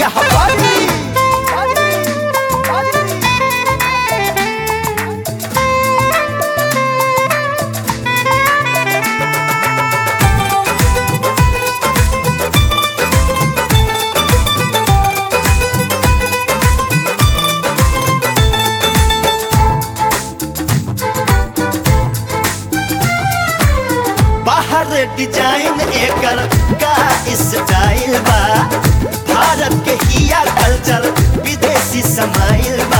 दिया हमारी बाहर डिजाइन एकर का स्टाइल बा भारत के हिया कल्चर विदेशी समाइल बा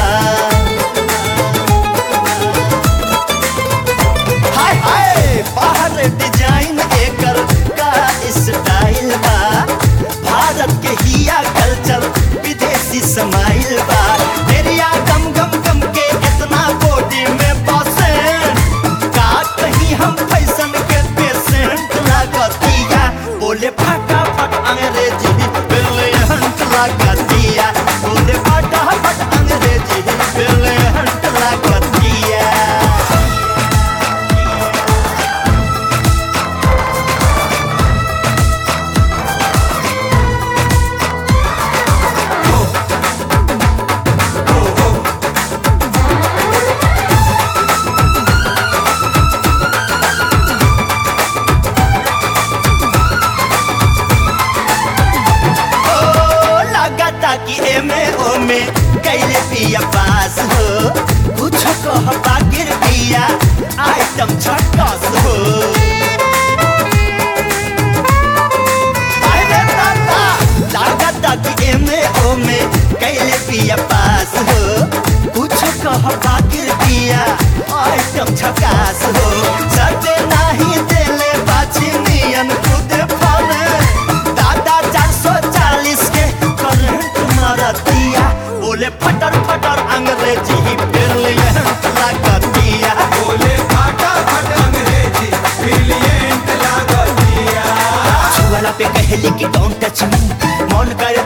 हाय हाय बाहर डिजाइन एकर का स्टाइल बा भारत के हिया कल्चर विदेशी समाइल बा मेरिया गम गम गम के इतना बॉडी में बसे का कहीं हम फैशन के पेशेंट लागतिया बोले फटाफट अंग्रेजी ब्रिलियंट लागतिया बोले फटाफट अंग्रेजी ब्रिलियंट लागतिया ओ लगाता कि एमे ओमे कैले पिया पास हो कुछ कह बागिर पिया आइटम छटस हो अरे दादा लगाता कि एमे ओमे कैले पिया पास हो कुछ कह बागिर पिया आइटम छकास हो सटे नाही देले बाछी नियन खुद फले दादा चार सौ चालीस के करंट मारतिया बोले फटर फटर अंग्रेजी ही ब्रिलियंट लागतिया बोले फटाफट अंग्रेजी ब्रिलियंट लागतिया छुआला पे कहली कि डोंट टच मी मन करे